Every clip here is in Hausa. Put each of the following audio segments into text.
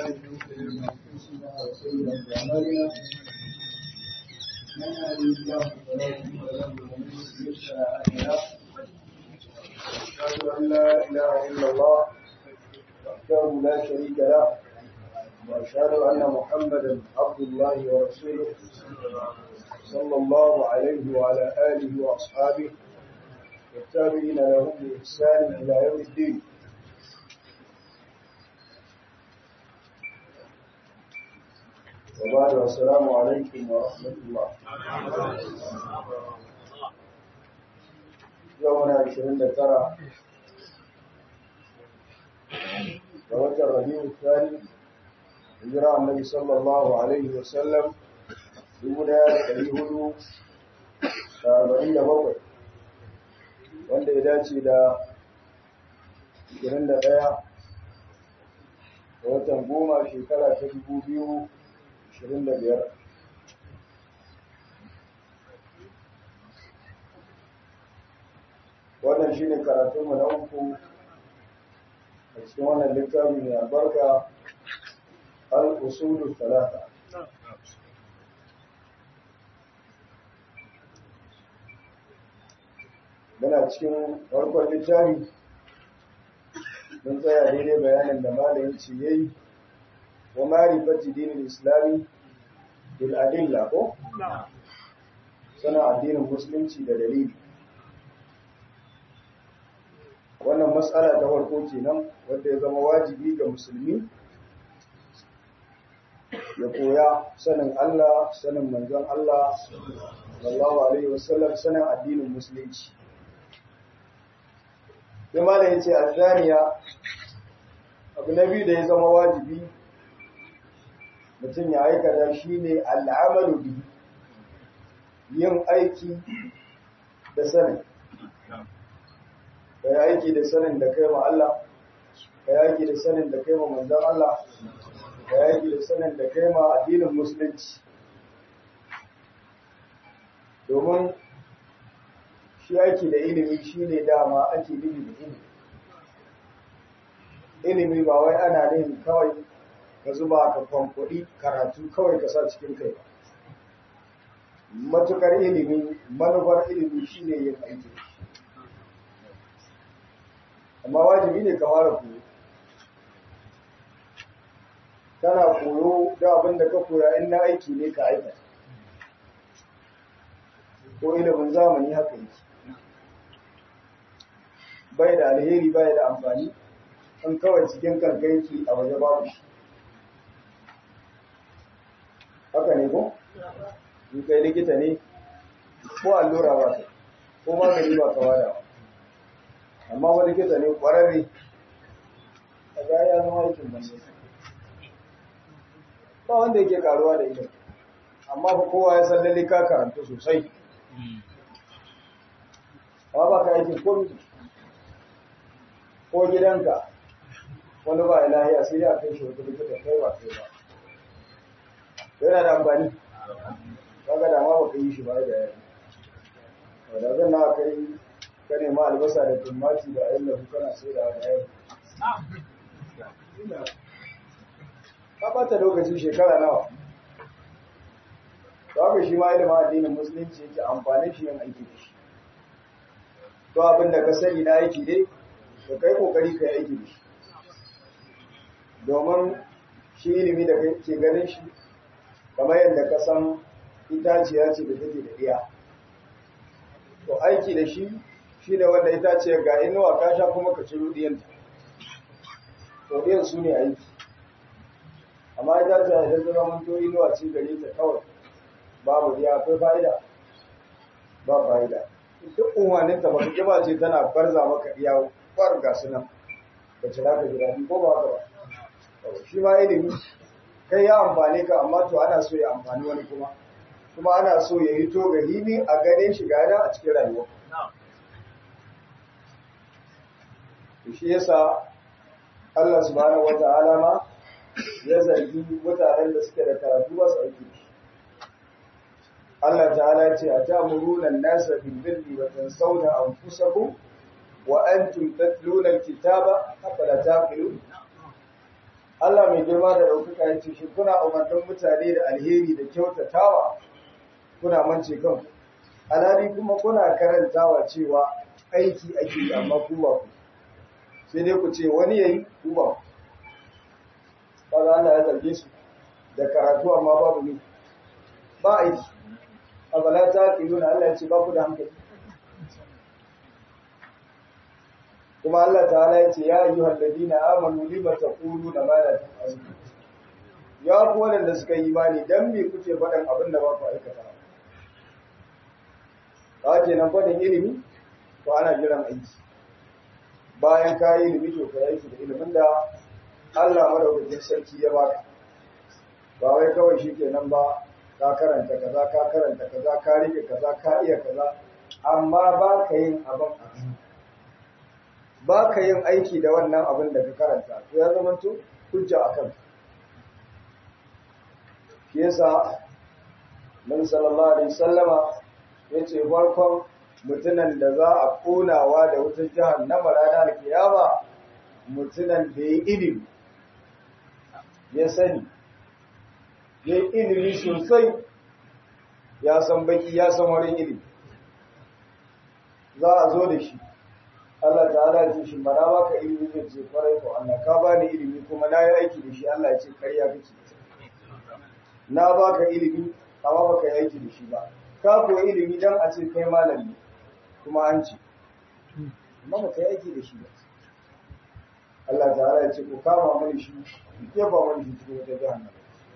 بالله من شرور انفسنا وسيئات اعمالنا من يهده الله فلا مضل له ومن يضلل فلا هادي له اشهد ان لا اله الا الله وحده لا شريك له واشهد ان محمدا عبد الله ورسوله صلى الله عليه وعلى اله واصحابه والتابعين لهم باحسان الى يوم الدين وبعد السلام عليكم ورحمة الله يومنا عشرين ترى توجه الربيع الثاني هجرة النبي صلى الله عليه وسلم يولا اليهود أربعين بقر wanda ya dace da 21 ga watan goma shekara ta dubu biyu ashirin da biyar wannan shi ne karatunmu na uku a cikin wannan littafi mai albarka al-usulu talata muna cikin farkon littafi mun tsaya daidai bayanin da malayin ce yayi wa marifati dinin islami bil adilla ko sana addinin musulunci da dalili wannan matsala ta farko kenan wanda ya zama wajibi ga musulmi ya koya sanin Allah sanin manzon Allah sallallahu alaihi wasallam sanin addinin musulunci kuma da yace azaniya abu na biyu da ya zama wajibi mutum ya aikata shi ne al'amalu bi yin aiki da sanin ka yi aiki da sanin da kai ma Allah ka yi aiki da sanin da kai ma manzan Allah ka yi aiki da sanin da kai ma addinin musulunci domin shi aiki da ilimi shi ne dama ake nufi da ilimi ilimi ba wai ana nufin kawai ka zuba ka kwankwaɗi karatu kawai ka sa cikin kai ba matukar ilimi manufar ilimi shine yin aiki amma wajibi ne ka fara koyo kana koyo da abin da ka koya in na aiki ne ka aikata ko ilimin zamani haka yake bai da alheri bai da amfani in kawai cikin kankanki a waje babu shi haka ne ko? in kai likita ne ko allura ba ta ko magani ba kawa da amma ba likita ne kwararre a ga ya zama aikin banza ba wanda yake karuwa da ita amma fa kowa ya san lalle ka karanta sosai amma ba ka aikin komi ko gidanka wani ba ilahiya sai ya kai shi wata likita kai ba kai ba yana da amfani kaga da ma baka yi shi ba da yayi da zan na kai ka nema albasa da tumati da ayin da kana sai da yayi ka bata lokaci shekara nawa to haka shi ma ilimin addinin musulunci yake amfani shi yin aiki da shi to abin da ka sani na aiki dai ka kai kokari ka yi aiki da shi domin shi ilimi da ke ganin shi kamar yadda ka san itaciya ce da take da iya to aiki da shi shi ne wanda itaciyar ga inuwa ka sha kuma ka ciro diyanta to diyan su ne aiki amma itaciya idan ta zama to inuwa ce gare ta kawai babu diya akwai fa'ida ba fa'ida duk unwanin ta baka kiba ce tana barza maka iya kwar ga su nan ka cira ka jira ko ba ka ba shi ma ilimi kai ya amfani ka amma to ana so ya amfani wani kuma kuma ana so ya yi to gahimi a ganin shi gada a cikin rayuwa shi yasa Allah subhanahu wata'ala ma ya zargi mutanen da suke da karatu ba su aiki Allah ta'ala ce a ta'muruna an-nasa bil birri wa tansawna anfusakum wa antum tatluna al-kitaba afala taqilun Allah mai girma da ɗaukaka ya ce shi kuna umarnin mutane da alheri da kyautatawa kuna mance kan alhali kuma kuna karantawa cewa aiki ake yi amma ku ba ku sai dai ku ce wani yayi ku ba ku kaga Allah ya zarge su da karatu amma babu ne ba aiki abala ta kiluna Allah ya ce ba ku da hankali kuma Allah ta'ala ya ce ya ayyuhal ladina amanu lima taquluna ma la taf'alun ya ku wanda suka yi imani dan me kuke faɗan abin da ba ku aikata ba ke nan faɗin ilimi to ana jiran aiki bayan ka yi ilimi to ka yi aiki da ilimin da Allah madaukakin sarki ya baka ba wai kawai shi kenan ba ka karanta kaza ka karanta kaza ka rike kaza ka iya kaza amma ba ka yin abin abin ba ka yin aiki da wannan abin da ka karanta to ya zama to hujja a kan shi yasa Nabi sallallahu alaihi wasallama yace farkon mutunan da za a konawa da wutar jahannama ranar kiyama mutunan da ya ilimi ya sani ya yi ilimi sosai ya san baki ya san wurin ilimi za a zo da shi Allah ta'ala ce shi mana baka ilimi zai ce kwarai ko Allah ka bani ilimi kuma na yi aiki da shi Allah ya ce karya kake na baka ilimi amma baka yi aiki da shi ba ka koyi ilimi dan a ce kai malami kuma an ce amma baka yi aiki da shi ba Allah ta'ala ya ce ku kama mani shi ku kefa mani shi cikin wata jahannama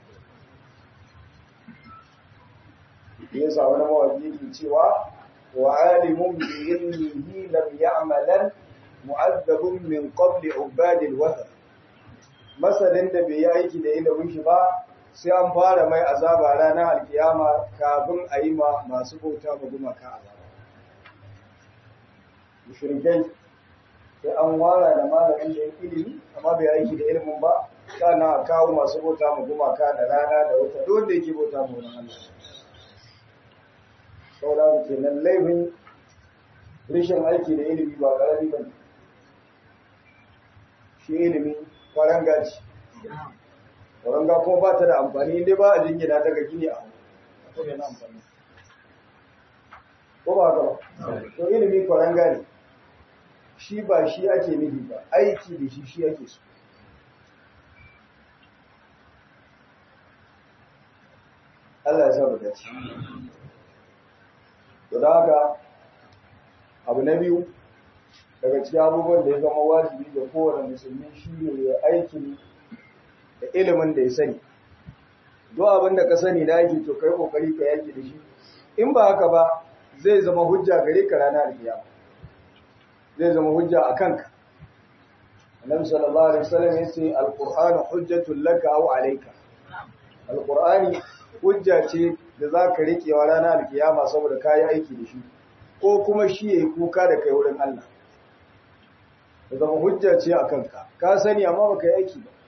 yasa wani mawaki ke cewa وعالم بعلمه لم يعملا معذب من قبل عباد الوثن masanin da bai yi aiki da ilimin shi ba sai an fara mai azaba ranar alkiyama kafin a yi ma masu bauta ma gumaka azaba mushrikai sai an wara da malamin da ya ilimi amma bai aiki da ilimin ba sannan a kawo masu bauta ma gumaka da rana da wata duk da yake bauta ma wani Allah saboda ke nan laifin rashin aiki da ilimi ba ƙarami ba ne shi ilimi kwaranga ce kwaranga kuma ba ta da amfani inda ba a jingina daga gini a hannu yana amfani ko ba ba to ilimi kwaranga ne shi ba shi ake nufi ba aiki da shi shi ake so Allah ya sa mu dace to da haka abu na biyu daga cikin abubuwan da ya zama wajibi ga kowane musulmi shi ne ya aiki da ilimin da ya sani duk abin da ka sani da yake to kai kokari ka yaki da shi in ba haka ba zai zama hujja gare ka ranar kiyama zai zama hujja a kanka annabi sallallahu alaihi wasallam yace alqur'anu hujjatul laka aw alayka alqur'ani hujja ce da za ka riƙewa ranar alkiyama saboda ka yi aiki da shi ko kuma shi ya yi kuka da kai wurin Allah da zama hujja ce a kanka ka sani amma ba ka yi aiki ba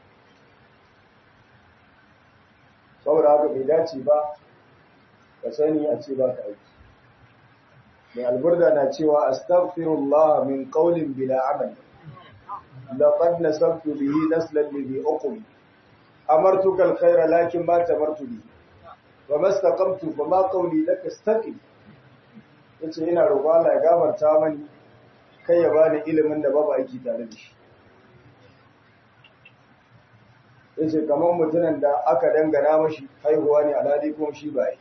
saboda haka bai dace ba ka sani a ce ba ka aiki mai alburda na cewa astaghfirullah min qawlin bila amal laqad nasabtu bihi naslan li uqmi amartuka alkhayra lakin ma tamartu bihi wa mastaqamtu fa ma qawli laka istaqim yace ina roƙo Allah ya gafarta mani kai ya bani ilimin da babu aiki tare da shi yace kamar mutumin da aka dangana mashi haihuwa ne alhali kuma shi ba yi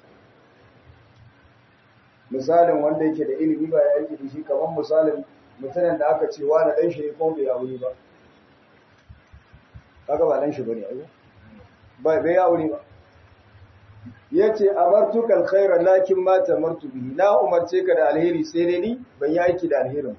misalin wanda yake da ilimi ba ya aiki da shi kamar misalin mutumin da aka ce wani dan shi ko bai aure ba kaga ba dan shi bane ai ba bai aure ba yace amartuka alkhaira lakin ma tamartu bihi na umarce ka da alheri sai dai ni ban yi aiki da alherin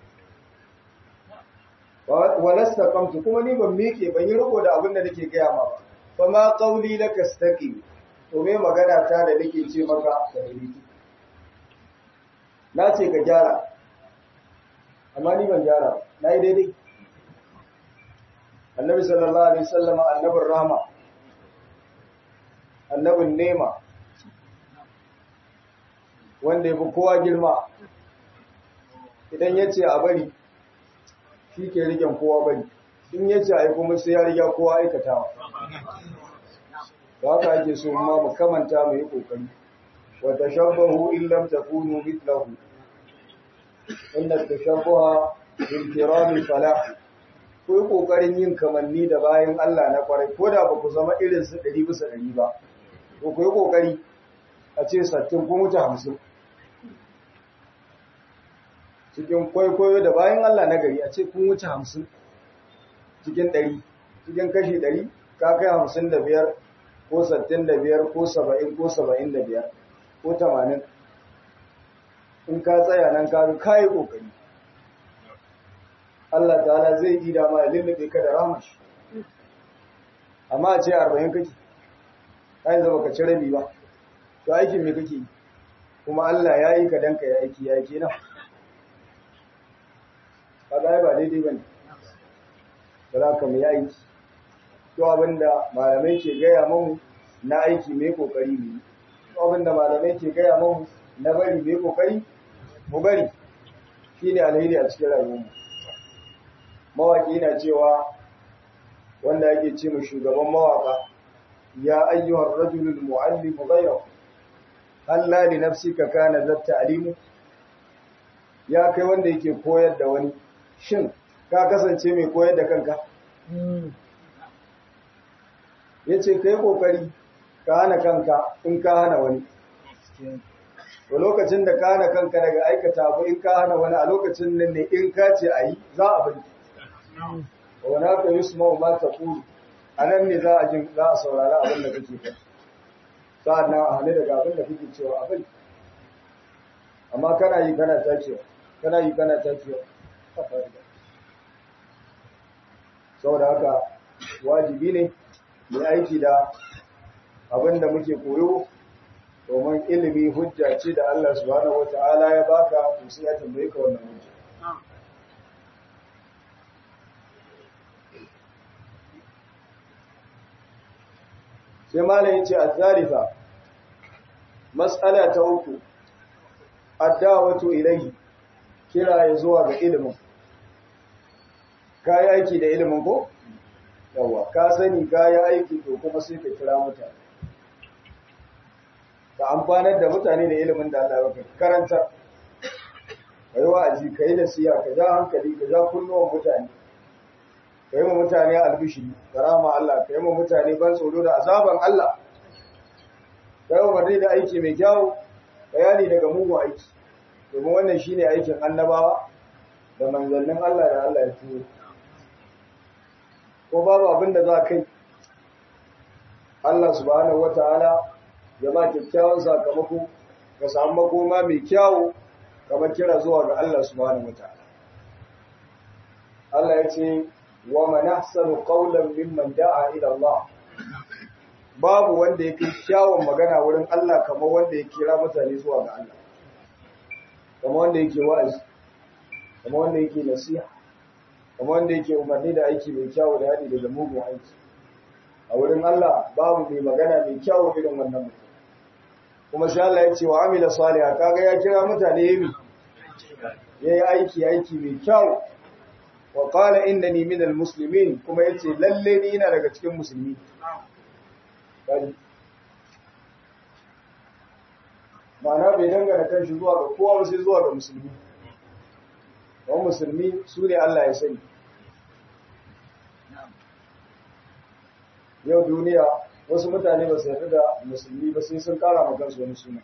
ba wa lastaqamtu kuma ni ban miƙe ban yi riko da abin da nake gaya ma ba fa ma qawli laka istaqim to me magana ta da nake ce maka da dalili na ce ka gyara amma ni ban gyara na yi daidai annabi sallallahu alaihi wasallam annabin rahma annabin nema wanda ya fi kowa girma idan ya ce a bari shi ke rigen kowa bari in ya ce ai kuma sai ya riga kowa aikatawa ba haka ake so ma mu kamanta mu yi kokari wa tashabbahu in lam takunu mithlahu inna tashabbaha bil kirami falah ku yi kokarin yin kamanni da bayan Allah na kwarai ko da ba ku zama irin su 100 bisa 100 ba to ku yi kokari a ce sattin kun wuce 50 cikin kwaikwayo da bayan Allah na gari a ce kun wuce 50 cikin 100 cikin kashi 100 ka kai 55 ko 65 ko 70 ko 75 ko 80 in ka tsaya nan ka ga kai kokari Allah ta'ala zai yi da ma ya lullube ka da rahmar shi amma a ce 40 kake kai zama ka ci rabi ba to aikin me kake kuma Allah ya yi ka danka ya aiki ya yi nan kaga ba daidai bane ba za ka mu yi aiki to abinda malamai ke gaya mamu na aiki mai kokari ne to abinda malamai ke gaya mamu na bari mai kokari mu bari shine alheri a cikin rayuwarmu mawaki yana cewa wanda yake ce mu shugaban mawaka ya ayyuhar rajulul muallimu ghayra halla li nafsika kana zatta alimu ya kai wanda yake koyar da wani shin ka kasance mai koyar da kanka ya ce ka yi ƙoƙari ka hana kanka in ka hana wani to lokacin da ka hana kanka daga aikata abu in ka hana wani a lokacin nan ne in ka ce a yi za a bari wani haka yi su ma ta kuru a nan ne za a jin za a saurari abin da kake kai sa'an nan a hannu daga abin da kake cewa a bari amma kana yi kana takewa kana yi kana takewa saboda haka wajibi ne mai aiki da abin da muke koyo domin ilimi hujja ce da Allah subhanahu wata'ala ya baka to sai ya tambaye ka wannan hujja sai malam yace az-zarifa mas'ala ta uku ad-da'watu ilayhi kira ya zuwa ga ilimin kayi aiki da ilimin ko yawa ka sani kayi aiki to kuma sai ka kira mutane ka amfanar da mutane da ilimin da Allah ya karanta kai wa'azi kai nasiha ka ja hankali ka ja kunnuwan mutane kai mu mutane albishiri karama Allah kai mu mutane ban tsoro da azaban Allah kai umarni da aiki mai kyau bayani daga mugun aiki domin wannan shine aikin annabawa da manzannin Allah da Allah ya turo ko babu abin da za kai Allah subhanahu wataala ya ba kyakkyawan sakamako ka samu makoma mai kyawu kamar kira zuwa ga Allah subhanahu wataala Allah ya ce wa man ahsanu qawlan mimman da'a ila Allah babu wanda yake kyawun magana wurin Allah kamar wanda ya kira mutane zuwa ga Allah kamar wanda yake wa'azi kamar wanda yake nasiha kamar wanda yake umarni da aiki mai kyawu da hadi daga mugun aiki a wurin Allah babu mai magana mai kyawu irin wannan mutum kuma sai Allah ya ce wa amila salihah kaga ya kira mutane yayi yayi aiki aiki mai kyawu wa qala innani minal muslimin kuma yace lalle ni ina daga cikin musulmi ma'ana bai dangana kan shi zuwa ga kowa sai zuwa ga musulmi wani musulmi su ne Allah ya sani yau duniya wasu mutane ba su yarda da musulmi ba sai sun kara ma kansu wani suna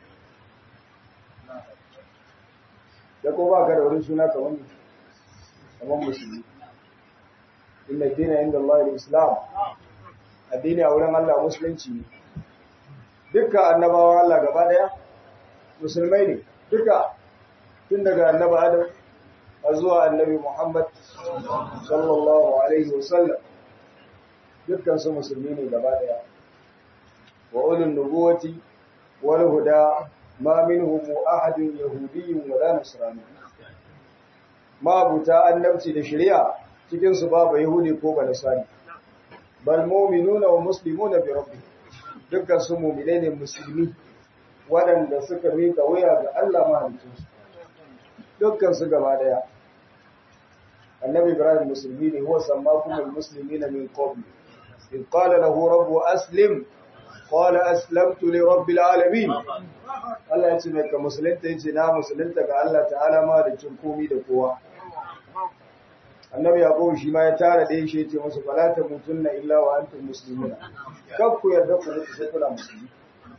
da ko ba ka da wani suna kamar kamar musulmi inna dina inda Allah islam addini a wurin Allah musulunci ne dukkan annabawa Allah gaba daya musulmai ne duka tun daga annaba Adam har zuwa annabi Muhammad sallallahu alaihi wasallam dukkan su musulmi ne gaba daya wa ulul nubuwati wal huda ma minhum ahadun yahudiyyun wala nasrani ma buta annabci da shari'a cikin su babu yahudi ko ba nasrani bal mu'minuna wa muslimuna bi rabbihim dukkan su mu'minai ne musulmi waɗanda suka rika wuya ga Allah mahalicinsu dukkan su gaba daya annabi ibrahim musulmi ne huwa sammakum almuslimina min qabl in qala lahu rabbu aslim qala aslamtu li rabbil alamin Allah ya ce mai ka musulunta yace na musulunta ga Allah ta'ala ma da cin komi da kowa annabi yaqub shi ma ya tara da shi yace musu fala tamutunna illa wa antum muslimun kar ku yarda ku mutu sai kuna musulmi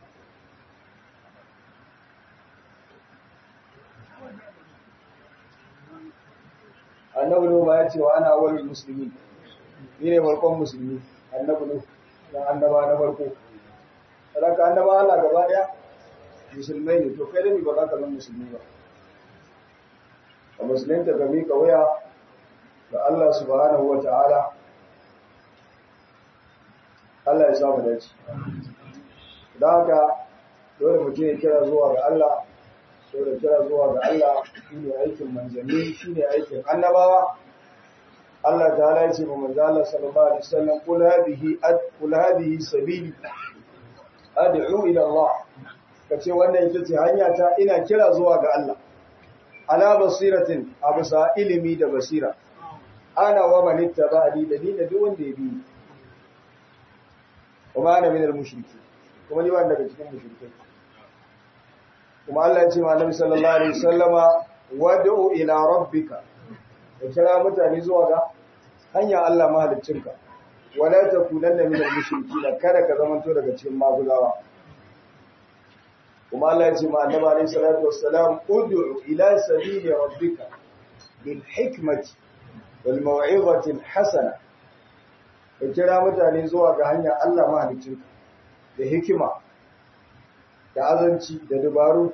annabi ne ya ce wa ana awwalul muslimin ni ne farkon musulmi annabi ne dan annaba na farko saboda annaba Allah gaba daya musulmai ne to kai da ni ba za ka zama musulmi ba a musulunta ga mika waya ga Allah subhanahu wa ta'ala Allah ya samu dace don haka dole mutum ya kira zuwa ga Allah dole kira zuwa ga Allah shine aikin manzanni shine aikin annabawa Allah ta'ala ya ce ma manzo Allah sallallahu alaihi wasallam kul hadhihi kul hadhihi sabili ad'u ila Allah kace wannan ita ce hanya ta ina kira zuwa ga Allah ala basiratin abusa ilimi da basira ana wa man ittaba'ani da ni da duk wanda ya bi kuma ana min al-mushriki kuma ni ban daga cikin mushrikai kuma Allah ya ce ma Annabi sallallahu alaihi wasallama wad'u ila rabbika ka kira mutane zuwa ga hanya Allah mahaliccinka wala takunanna min al-mushrikeen kada ka zamanto daga cikin maguzawa kuma Allah ya ce ma Annabi alaihi salatu wassalam ud'u ila sabili rabbika bil hikmati wal maw'izati al hasana ka kira mutane zuwa ga hanya Allah mahaliccinka da hikima da azanci da dabaru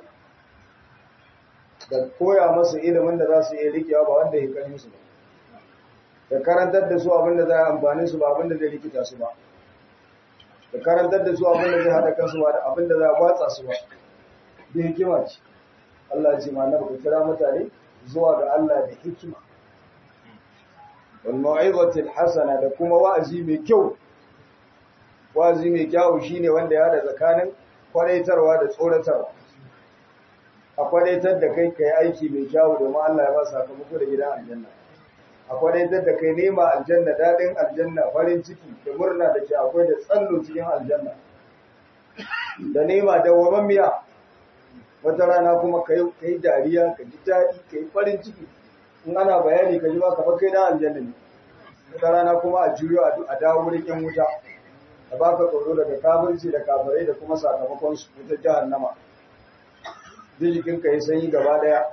da koya masu ilimin da za su iya rikewa ba wanda ya kan su ba da karantar da su abin da za a amfani su ba abin da zai rikita su ba da karantar da su abin da zai haɗa kansu ba da abin da za a watsa su ba da hikima ce Allah ya ce ma na baka kira mutane zuwa ga Allah da hikima wal mau'izati hasana da kuma wa'azi mai kyau wa'azi mai kyau shine wanda ya da tsakanin kwaraitarwa da tsoratarwa a kwadaitar da kai kai aiki mai kyau domin Allah ya ba sakamako da gidan aljanna a kwadaitar da kai nema aljanna dadin aljanna farin ciki da murna da ke akwai da tsallo cikin aljanna da nema da miya wata rana kuma kai kai dariya ka ji daɗi kai farin ciki in ana bayani ka ji ba kamar kai da aljanna ne wata rana kuma a juyo a dawo wurin yan wuta a baka tsoro daga kafirci da kafirai da kuma sakamakon su wutar jahannama zai jikinka ya sanyi gaba daya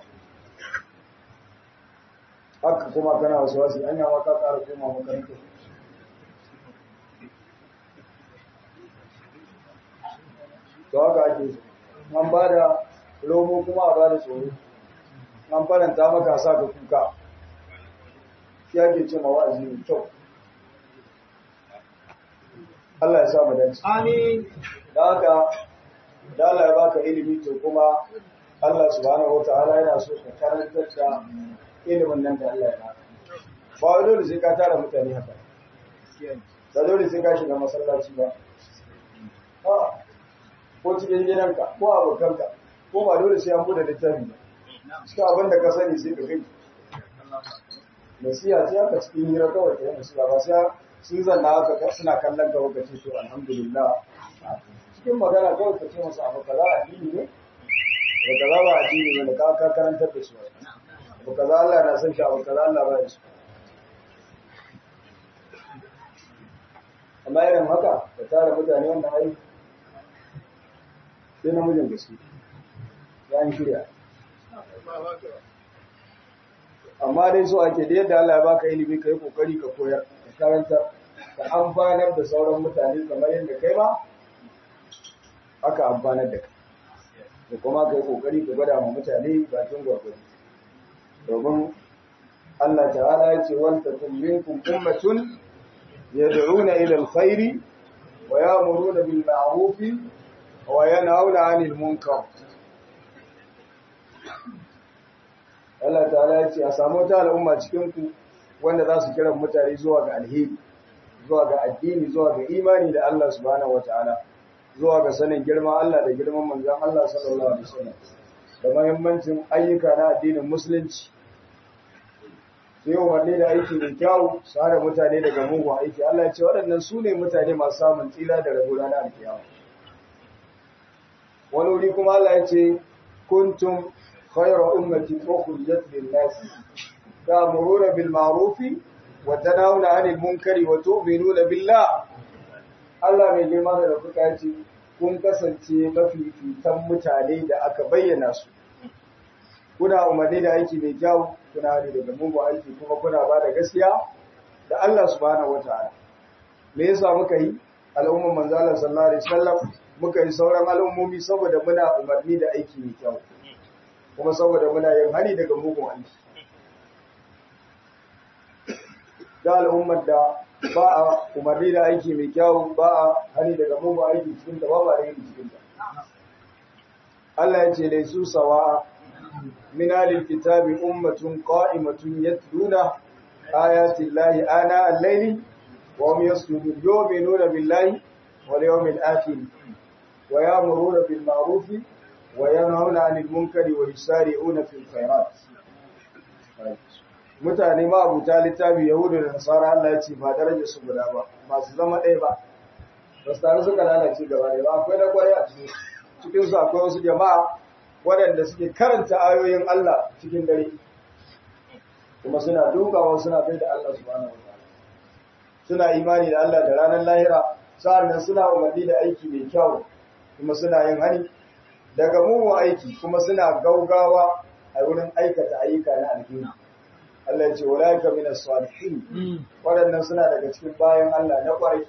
haka kuma kana wasu wasu an yawa ka ƙara koma makarantar to haka ake an ba da romo kuma a ba da tsoro an faranta maka sa ka kuka shi ake ce ma wa'azi mai kyau Allah ya sa mu dace Amin. da haka da Allah ya baka ilimi to kuma Allah subhanahu wataala yana so ka karantar da ilimin nan da Allah ya baka ba wai dole sai ka tara mutane haka ba dole sai ka shiga masallaci ba a ko cikin gidanka ko abokanka ko ba dole sai an bude littafi ba cikin abin da ka sani sai ka kai nasiha sai aka cikin hira kawai ka yi nasiha ba sai sun zanna haka suna kallon ka lokaci to alhamdulillah cikin magana kawai ka ce masa abu kaza addini ne abu kaza ba addini ne da ka ka karantar da su abu kaza Allah na san shi abu kaza Allah ba ya su amma irin haka ka tara mutane wannan ai sai namijin gaske ya yi shirya amma dai so ake da yadda Allah ya baka ilimi ka yi kokari ka koyar ka karanta ka amfanar da sauran mutane kamar yadda kai ma aka amfanar da kai da kuma ka yi kokari ka gwada ma mutane bakin gwargwado domin Allah ta'ala ya ce wal takum minkum ummatun yad'una ila alkhairi wa ya'muruna bil ma'ruf wa yanhauna 'anil munkar Allah ta'ala ya ce a samu ta al'umma cikin ku wanda za su kira mutane zuwa ga alheri zuwa ga addini zuwa ga imani da Allah subhanahu wataala zuwa ga sanin girman Allah da girman manzon Allah sallallahu alaihi wasallam da muhimmancin ayyuka na addinin musulunci su yi umarni da aiki mai kyau su hana mutane daga mugun aiki Allah ya ce waɗannan su ne mutane masu samun tsira da rabu ranar alkiyama wani wuri kuma Allah ya ce kuntum khayra ummati ukhrijat lin-nas ta'muruna bil ma'ruf wa tanhauna 'anil munkari wa tu'minuna billah Allah mai girma da kuka ce kun kasance mafifitan mutane da aka bayyana su kuna umarni da aiki mai kyau kuna hali daga mugun aiki kuma kuna ba da gaskiya da Allah subhanahu wataala me yasa muka yi al'umman manzo Allah sallallahu alaihi wasallam muka yi sauran al'ummomi saboda muna umarni da aiki mai kyau kuma saboda muna yin hani daga mugun aiki da al'ummar da ba a umarni da aiki mai kyau ba a hani daga mugun aiki cikin da ba ba da yin cikin da Allah ya ce laisu sawa من آل الكتاب أمة قائمة يتلون آيات الله آناء الليل وهم يسجدون يؤمنون بالله واليوم الآخر ويأمرون بالمعروف وينهون عن المنكر ويسارعون في الخيرات mutane ma abuta littafi yahudu da nasara Allah ya ce ba daraja su guda ba masu zama ɗaya ba ba su tare suka lalace gaba ɗaya ba akwai da kwarai a cikin cikin su akwai wasu jama'a waɗanda suke karanta ayoyin Allah cikin dare kuma suna dukawa suna bai da Allah subhanahu wataala suna imani da Allah da ranar lahira sa'annan suna umarni da aiki mai kyau kuma suna yin hani daga mugun aiki kuma suna gaugawa a wurin aikata ayyuka na alheri Allah ya ce walaika minas salihin waɗannan suna daga cikin bayan Allah na ƙwarai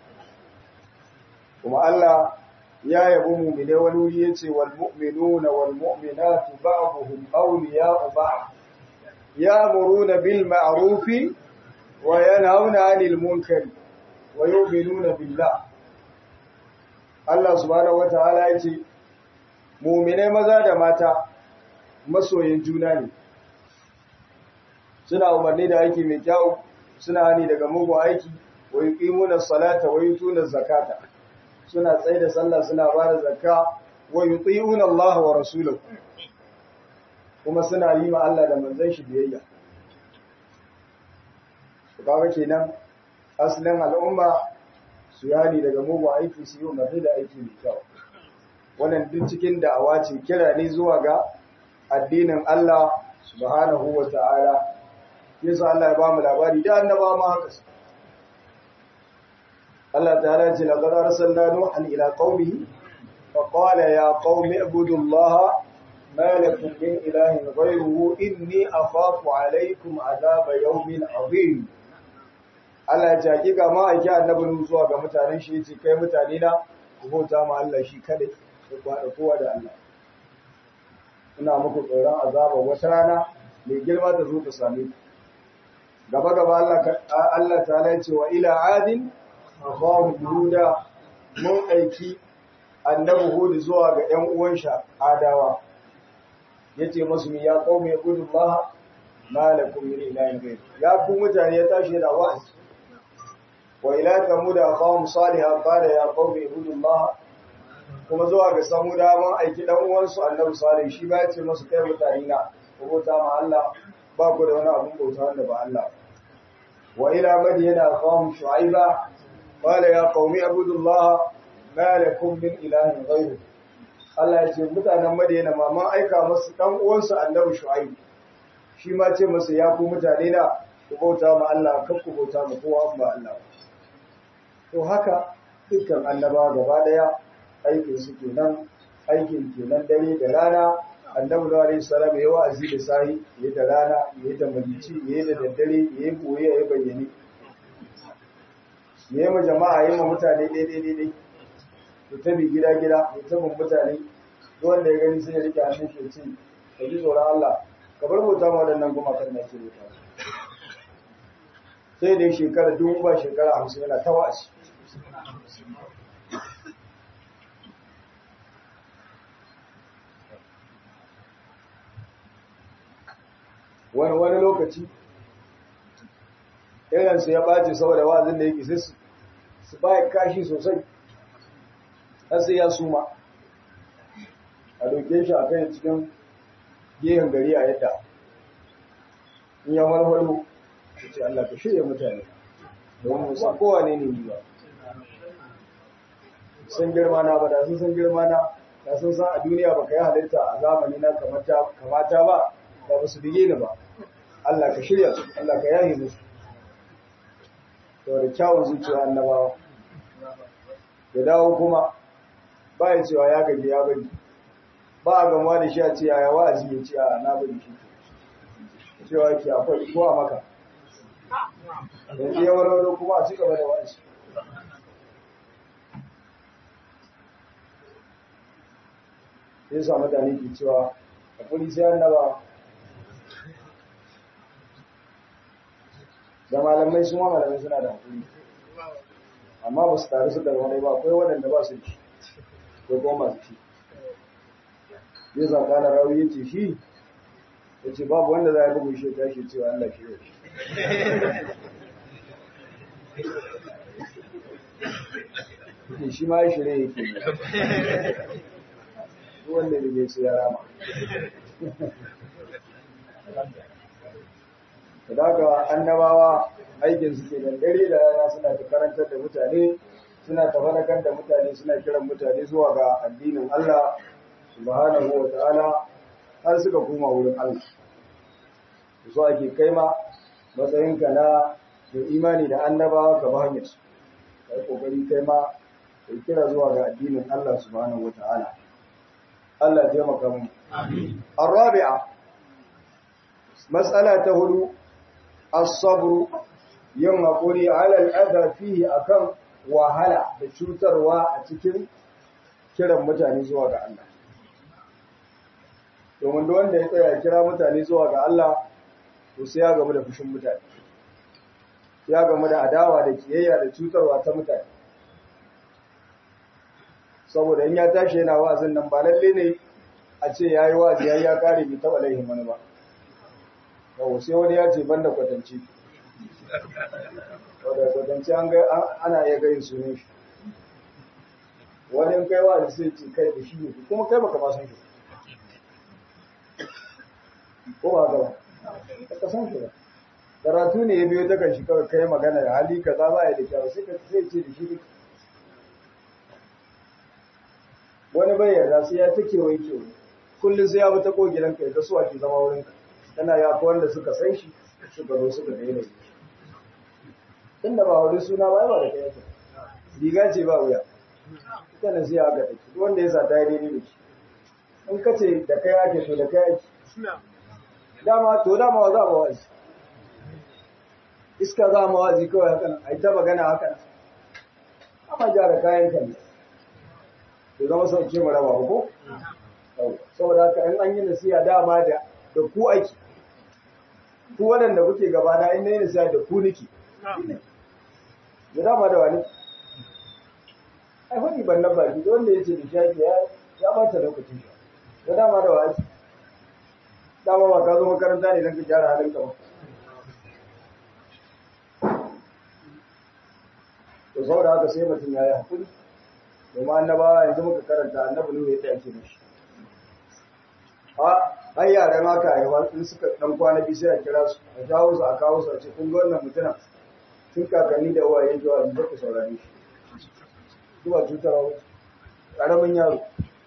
kuma Allah ya yabi mu'mine wani wuri yace wal mu'minuna wal mu'minatu ba'dhum awliya'u ba'd ya'muruna bil ma'ruf wa yanhauna 'anil munkari wa yu'minuna billah Allah subhanahu wataala yace mu'mine maza da mata masoyin juna ne suna umarni da aiki mai kyau suna hani daga mugun aiki wa yuqimuna salata wa yutuna zakata suna tsaye da sallah suna ba da zakka wa yuti'una Allah wa rasulahu kuma suna yi ma Allah da manzon shi biyayya kaga kenan asalin al'umma su yani daga mugun aiki su yi umarni da aiki mai kyau wannan duk cikin da'awa ce kira ne zuwa ga addinin Allah subhanahu wa ta'ala yasa Allah ya ba mu labari da annaba ma haka Allah ta'ala ce laqad arsalna nuhan ila qaumihi fa qala ya qaumi ibudu Allah ma lakum min ilahin ghayruhu inni akhafu alaykum adhaba yawmin azim Allah ya ce hakika ma aiki annabi zuwa ga mutanen shi yace kai mutane na ku bauta ma Allah shi kada ku kwada kowa da Allah ina muku tsoron azaba wata rana mai girma ta zo ta same ku gaba gaba Allah Allah ta'ala ce wa ila adin akhahum huda mun aiki annabi hud zuwa ga ƴan uwan sha adawa yace musu mi ya qaumi ibudullah malakum min ilahin ghayr ya ku mutane ya tashi da wa'azi wa ila thamud akhahum salih qala ya qaumi ibudullah kuma zuwa ga samuda mun aiki dan uwansu annabi salih shi ba ya ce musu kai mutane na ku bauta ma Allah ba ku da wani abun bauta wanda ba Allah wa ila madyana akhahum shu'aiba qala ya qaumi ibudullah ma lakum min ilahin ghayru Allah ya ce mutanen madyana ma man aika musu dan uwansu annabi shu'aib shi ma ce masa ya ku mutane na ku bauta ma Allah kar ku bauta ma kowa ba Allah to haka dukkan annaba gaba daya aikin su kenan aikin kenan dare da rana annabi da alaihi salam ya wa'azi da sahi ya da rana ya da magici ya da daddare ya boye ya bayyane ya ma jama'a ya ma mutane daidai daidai to tabi gida gida ya tabin mutane wanda ya gani sai ya rike hannun shi ce ka ji tsoron Allah ka bar bauta ma waɗannan gumakan da ke bauta sai dai shekara dubu ba shekara hamsin yana ta wa'azi wani wani lokaci irinsu ya ɓace saboda wazin da yake sai su baya kashi sosai har sai ya suma a doke shi a kai cikin gehen gari a yadda in ya walwalo ya ce Allah ka shirya mutane don mu san kowa ne ne ni ba sun girma na ba da sun san girma na da sun san a duniya ba ka yi halitta a zamani na kamata ba da ba su bige ni ba Allah ka shirya su Allah ka yaye musu to da kyawun zuciya annabawa da dawo kuma ba ya cewa ya gaji ya bari ba a gamuwa da shi a ce yaya wa'azi ya ce a na bari shi cewa yake akwai ko a maka da ke yawar kuma a ci gaba da wa'azi sai sa mutane ke cewa a kuri sai annaba da malamai su ma malamai suna da hakuri amma ba su taru su da wani ba akwai waɗanda ba su ci ko kuma masu ci zai zaka na rawi ya ce shi ya ce babu wanda za a bugu shi ta shi cewa Allah shi ne shi ma ya shirya yake ne wanda da ya ce ya rama da haka annabawa aikin suke da dare da rana suna ta karantar da mutane suna ta farakar da mutane suna kiran mutane zuwa ga addinin Allah subhanahu wa ta'ala har suka koma wurin Allah so ake kai ma matsayinka na da imani da annabawa ka ba hanyar su kai kokari kai ma kai kira zuwa ga addinin Allah subhanahu wa ta'ala Allah ya taimaka mu amin arabi'a mas'ala ta hudu as-sabr yin hakuri ala al-adha fihi akan wahala da cutarwa a cikin kiran mutane zuwa ga Allah domin da wanda ya tsaya kira mutane zuwa ga Allah to sai ya gamu da fushin mutane ya gamu da adawa da kiyayya da cutarwa ta mutane saboda in ya tashi yana wa'azin nan ba lalle ne a ce ya yi wa'azi ya ya kare bai taɓa laihin wani ba yau sai wani ya ce banda kwatanci wadda kwatanci an ana iya gayin sunan shi wani in kai wa'azi sai ce kai da shi ne kuma kai baka ma san shi ko ba gaba ka san shi ba karatu ne ya biyo ta kan shi kawai kai magana da hali kaza ba ya da kyau sai ka sai ce da shi ne wani bai yarda sai ya ta kewaye kewaye kullum sai ya bi ta kogiran ka ya ga suwa ke zama wurin ka tana ya fi wanda suka san shi suka zo suka daina shi tunda ba wani suna ba ba da kai yake riga ce ba wuya ita na sai aka take duk wanda ya sa ta yi daidai da shi in ka ce da kai ake to da kai ake dama to dama wa za mu wazi iska za mu wazi kawai hakan ai ta magana hakan amma gyara kayan kan to zama sauke mu raba ko saboda haka in an yi nasiha dama da da ku aiki ku waɗanda kuke gaba na in yi nasiha da ku niki da dama da wani ai wani ban nan baki wanda ya ce da shafi ya ya bata lokacin shi da dama da wani dama ba ka zo makaranta ne don ka gyara halin ka ba to saboda haka sai mutum ya yi hakuri domin annabawa yanzu muka karanta annabi nuhu yadda ake mishi a ai yaran haka a yawa in suka dan kwana biyu sai a kira su a jawo su a kawo su a ce kun ga wannan mutumin tun kakanni da uwaye zuwa yanzu ku saurare shi zuwa cutarwa karamin yaro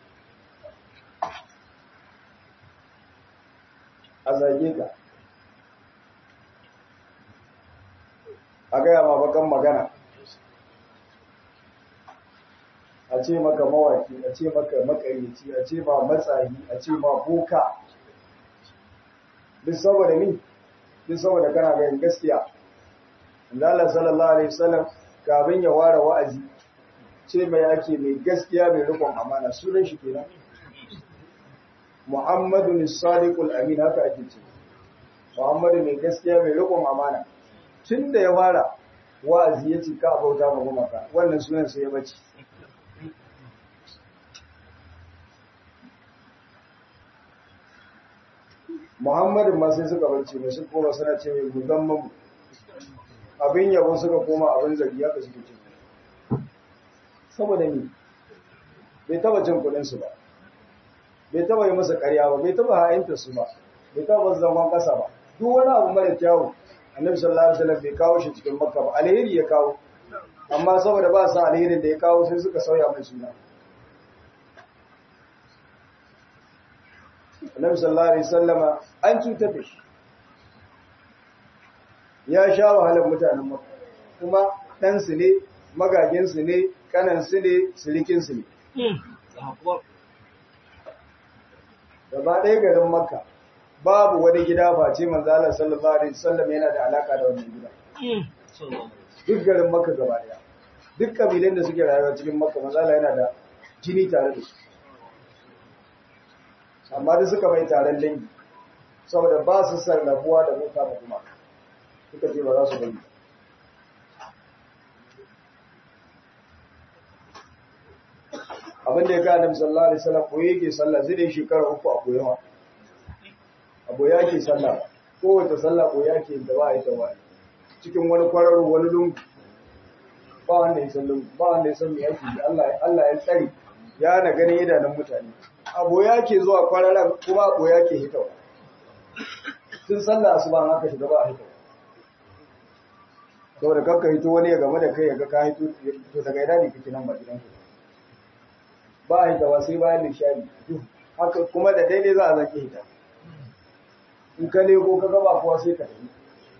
a zage ka a gaya ma bakan magana a ce maka mawaki a ce maka makayyaci a ce ma matsayi a ce ma boka duk saboda ni duk saboda kana ganin gaskiya Allah sallallahu alaihi wasallam kafin ya ware wa'azi ce mai ake mai gaskiya mai rikon amana sunan shi kenan Muhammadu as-Sadiqul Amin haka ake ce Muhammadu mai gaskiya mai rikon amana tun da ya fara wa'azi ya ce ka bauta ma gumaka wannan sunan sai ya bace Muhammadin ma sai suka barci mai sun koma suna ce mai musamman abin yabo suka koma abin zargi haka suke ce saboda ni bai taba cin kudinsu ba bai taba yi masa karya ba bai taba ha'inta su ba bai taba zama kasa ba duk wani abu mara kyawu annabi sallallahu alaihi wasallam bai kawo shi cikin makka ba alheri ya kawo amma saboda ba sa alherin da ya kawo sai suka sauya mai suna annabi sallallahu alaihi wasallama an cutar da shi ya sha wahalar mutanen makka kuma ɗansu ne magaginsu ne kanansu ne sirikinsu ne gaba ɗaya garin makka babu wani gida face manzala sallallahu alaihi wasallam yana da alaka da wannan gida duk garin makka gaba ɗaya duk kabilan da suke rayuwa cikin makka manzala yana da jini tare da su amma da suka mai taron dangi saboda ba su sarrafuwa da mota da kuma suka ce ba za su bari abin da ya gane annabi sallallahu alaihi wasallam ko yake sallah zai dai shekara uku a koyawa abu ya ke sallah kowace sallah ko ya ke da ba a yi tawa cikin wani kwararo wani lungu ba wanda ya san lungu ba wanda ya san me yake Allah Allah ya tsare ya na ganin idanun mutane abu ya ke zuwa kwararan kuma abu ya ke hitawa tun sallah asuba haka shiga ba a hitawa saboda kakka hito wani ya game da kai ya ga ka hito to daga ina ne kake nan ba gidan ku ba a hitawa sai bayan nishadi haka kuma da daidai za a zaki hita in ka leko ka gaba kuwa sai ka tafi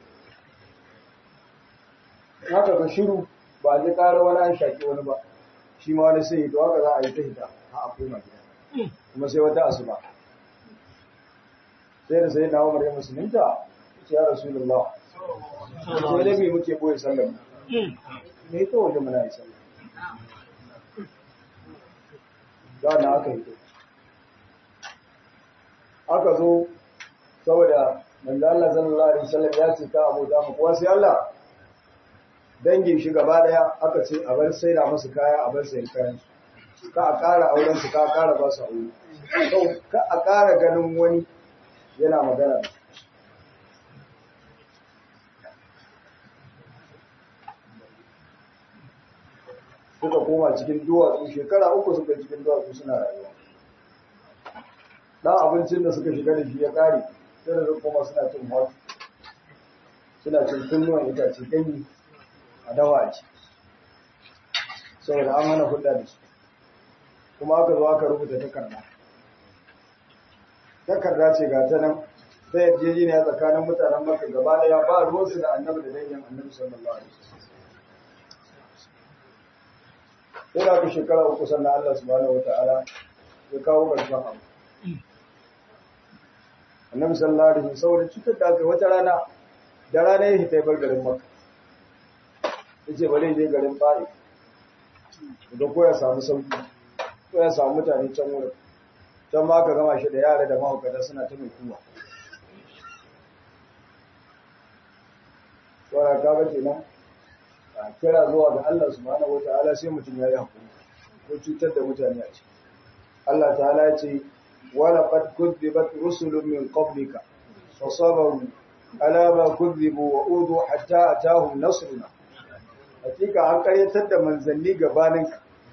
haka ka shiru ba a ji ƙara wani an shaƙi wani ba shi ma wani sai to haka za a yi ta hita a a koma gida kuma sai wata asuba sai da sai na umar ya musulunta ya rasulullah sai da me muke boye sallar me ita waje muna yi sallar za na aka yi aka zo saboda manzo Allah sallallahu alaihi wasallam ya ce ka abu da mu kuwa sai Allah dangin shi gaba daya aka ce a bar sai da musu kaya a bar sai kayan ka a ƙara auren su ka a ƙara ba su aure ka a ƙara ganin wani yana magana suka koma cikin duwatsu shekara uku suka cikin duwatsu suna rayuwa dan abincin da suka shiga da shi ya kare sai da koma suna cin hot suna cin kunnuwan itace ganye a dawa a ci saboda an hana hulɗa da su kuma aka zo aka rubuta takarda takarda ce ga ta nan ta yarjejeniya tsakanin mutanen maka gaba ɗaya ba ruwansu da annabi da dangin annabi sallallahu alaihi wasallam sai da aka shekara uku sannan Allah subhanahu wata'ala ya kawo ƙarshen abu annabi sallallahu alaihi wasallam saboda cutar da aka wata rana da rana ya hita bar garin makka yace bari je garin fa'i da ko ya samu sauki ko ya samu mutane can wurin can ma aka gama shi da yara da mahaukata suna ta mai kuwa wanda ka ga kenan kira zuwa ga Allah subhanahu wataala sai mutum ya yi hakuri ko cutar da mutane a ciki Allah ta'ala ya ce wala qad kudzibat rusulun min qablika fa sabaru ala ma kudzibu wa udu hatta atahum nasruna hakika an karyatar da manzanni gabanin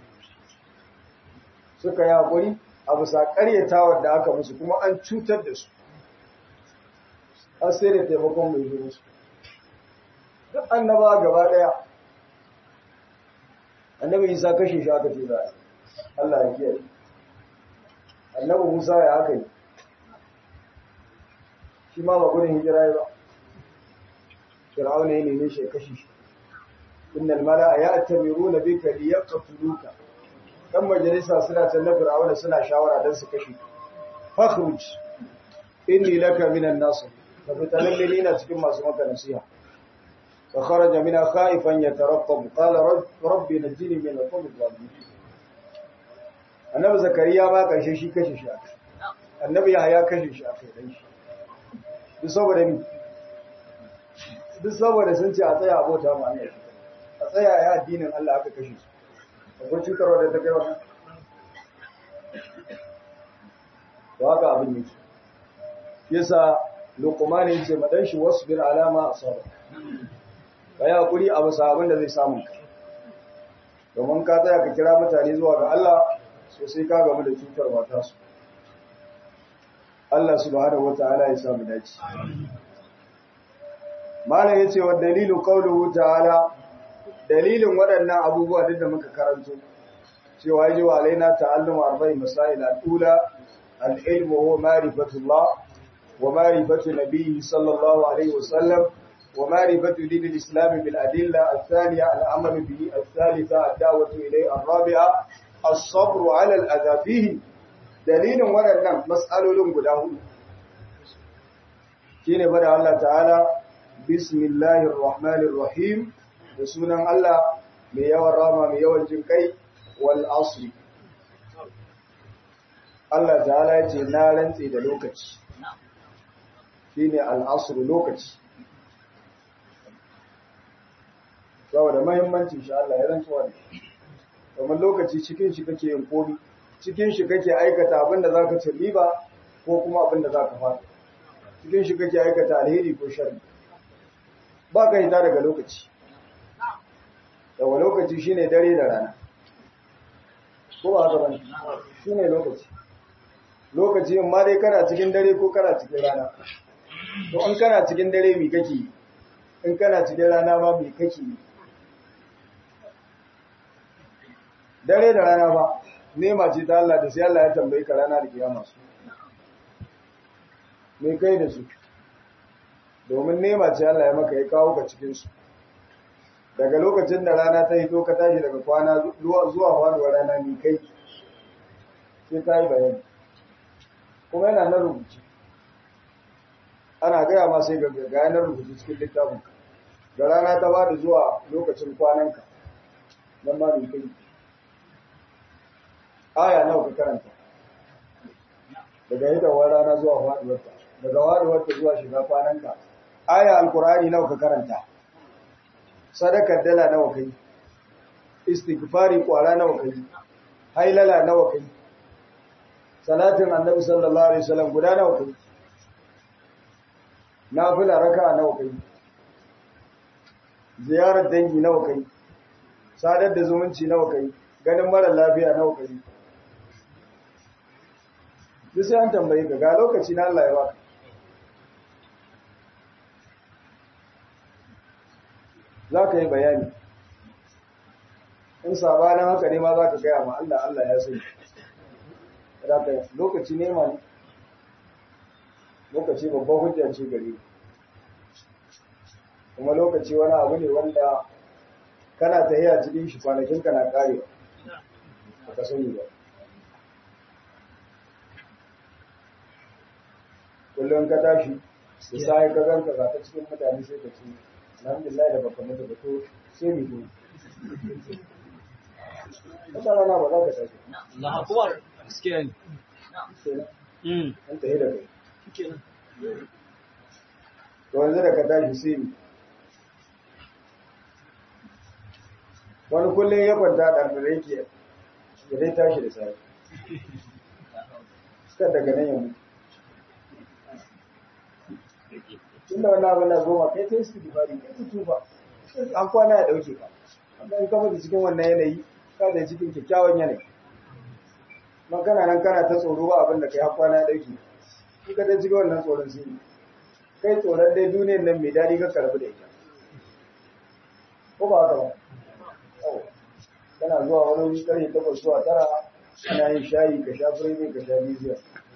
suka yi hakuri a bisa karyatawar da aka musu kuma an cutar da su har sai da taimakon mai zo musu duk annaba gaba daya annabi isa kashe shi aka ce za Allah ya kiyaye annabi musa ya aka yi shi ma ba gudun hijira ba fir'auna ya neme shi ya kashe shi innal mala'a ya'tamiruna bika liyaqtuluka dan majalisa suna can na fir'auna suna shawara dan su kashe fakhruj inni laka minan nasir fa fitalalle ni ina cikin masu maka nasiha فخرج منها خائفا يترقب قال رب ربي نجني من القوم الظالمين annabi zakariya ba karshe shi kashe shi aka annabi yahaya kashe shi aka dan shi duk saboda ni duk saboda sun ce a tsaya abota mu Allah a tsaya ya addinin Allah aka kashe su akwai cutarwa da ta kai wannan to haka abin yake yasa luqman yace madan shi wasbir alama asaba ka yi haƙuri a bisa abin da zai samu ka domin ka tsaya ka kira mutane zuwa ga Allah sosai ka gamu da cutar mata su Allah subhanahu wata'ala ya samu dace malam yace wa dalilu qawluhu ta'ala dalilin waɗannan abubuwa duk da muka karanto cewa yaji wa alaina ta'allumu arba'i masail al-ula al-ilmu huwa ma'rifatullah wa ma'rifatu nabiyyi sallallahu alaihi wasallam wa ma'rifatu din al-islam bil adilla al-thaniya al-amal bihi al-thalitha ad-da'watu ilayhi ar-rabi'a as-sabr 'ala al-adha fihi dalilin waɗannan mas'alolin guda hudu shine bada Allah ta'ala bismillahir rahmanir rahim da sunan Allah mai yawan rama mai yawan jin kai wal asri Allah ta'ala ya ce na rantse da lokaci shine al asr lokaci saboda muhimmancin shi Allah ya rantsuwa da kamar lokaci cikin shi kake yin komi cikin shi kake aikata abinda zaka ci riba ko kuma abinda zaka fada cikin shi kake aikata alheri ko sharri ba ka hita daga lokaci daga lokaci shine dare da rana ko ba haka bane shine lokaci lokaci in ma dai kana cikin dare ko kana cikin rana to in kana cikin dare mi kake in kana cikin rana ma mi kake dare da rana ba nema ce ta Allah da sai Allah ya tambayi ka rana da kiyama su me kai da su domin nema ce Allah ya maka ya kawo ka cikin su daga lokacin da rana ta hito ka tashi daga kwana zuwa faduwar rana ni kai sai ta yi bayani kuma yana nan rubuce ana gaya ma sai ga yanar rubuce cikin littafin da rana ta bada zuwa lokacin kwananka nan ma ni kai aya nawa ka karanta daga hitowar rana zuwa faduwarta daga faduwarta zuwa shiga kwananka aya alkur'ani nawa ka karanta sadakar dala nawa kai istighfari kwara nawa kai hailala nawa kai salatin annabi sallallahu alaihi wasallam guda nawa kai nafila raka'a nawa kai ziyarar dangi nawa kai sadar da zumunci nawa kai ganin mara lafiya nawa kai duk sai an tambaye ka ga lokaci na Allah ya baka za ka yi bayani in sabanin haka ne ma za ka gaya ma Allah Allah ya sai za ka lokaci ne ma lokaci babban hujja ce gare kuma lokaci wani abu ne wanda kana tahiya cikin shi kwanakin ka na karewa ba ka sani ba kullum ka tashi da sai ka ganka za ta cikin mutane sai ka ce alhamdulillah da baka mutu ba to sai mu zo wata rana ba za ka tashi Allah akbar gaskiya ne mm an tafi da kai to yanzu da ka tashi sai mu wani kullum ya kwanta a ɗarɗare yake ya dai tashi da safe suka daga nan ya mutu tunda wani abu na goma kai ta yi su dubari kai ta tuba an kwana ya ɗauke ka amma in kama da cikin wannan yanayi ka da cikin kyakkyawan yanayi man kana nan kana ta tsoro ba abin da kai har kwana ya ɗauke in ka ta cikin wannan tsoron sai ne kai tsoron dai duniyar nan mai daɗi ka karbi da ita ko ba haka ba kana zuwa wani wuri karfe takwas zuwa tara ana yin shayi ka sha firimi ka sha biziya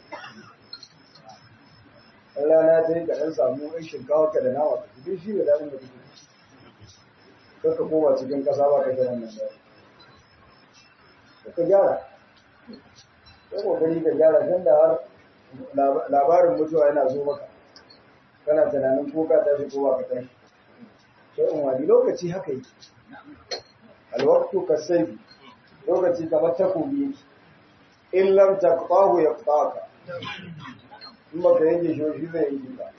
in rana ta yi ka ɗan samu ɗan shinkawa ka da nama ka cikin shi da daɗin da kuke kar ka koma cikin ƙasa ba ka ga wannan daɗi ka gyara sai kokari ka gyara tun da har labarin mutuwa yana zo maka kana tunanin ko ka tashi ko ba ka tashi sai in wani lokaci haka yake alwaqtu kasayfi lokaci kamar takobi yake in lam taqtahu yaqtaka in baka yanke shi shi zai yanke ka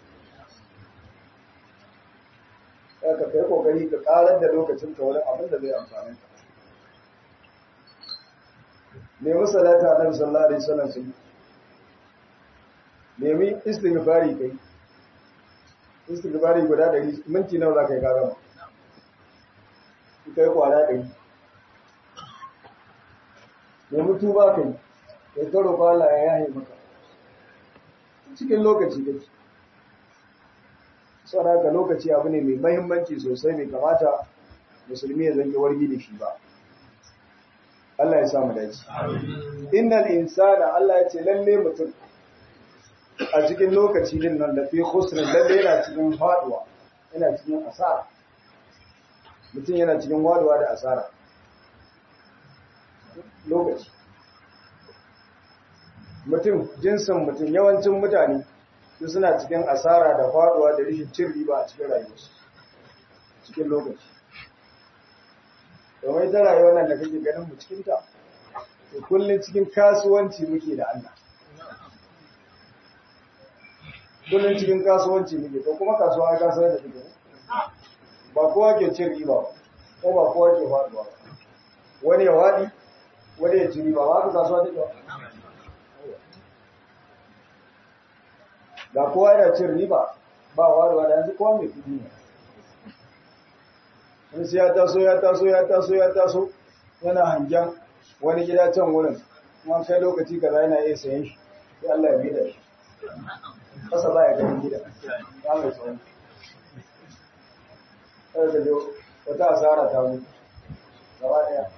ka kai kokari ka karar da lokacin ka wani abin da zai amfani ka nemi salata annabi sallallahu alaihi wasallam sai nemi istighfari kai istighfari guda ɗari minti nawa za ka yi ka gama kai kwara ɗari nemi tuba kai kai ta roƙa Allah ya yaye maka cikin lokaci kake saboda haka lokaci abu ne mai mahimmanci sosai mai kamata musulmi ya zange wargi da shi ba Allah ya samu dace innal insana Allah ya ce lalle mutum a cikin lokaci din nan da fi khusr lalle yana cikin faduwa yana cikin asara mutum yana cikin waduwa da asara lokaci mutum jinsin mutum yawancin mutane su suna cikin asara da faduwa da rishin cin riba a cikin rayuwarsu cikin lokaci domin ita rayuwar nan da kake ganin mu cikin ta to kullum cikin kasuwanci muke da Allah kullum cikin kasuwanci muke to kuma kasuwa ga kasuwa da take ba kowa ke cin riba ba ko ba kowa ke faduwa ba wani ya wadi wani ya ci riba ba ka kasuwa take ba da kowa yana cin riba ba waduwa da yanzu kowa mai kudi ne in sai ya taso ya taso ya taso ya taso yana hangen wani gida can wurin kuma kai lokaci kaza yana iya sayan shi sai Allah ya bida shi kasa ba ya ganin gida ya mai tsawon kada ka jo wata asara ta mutu gaba daya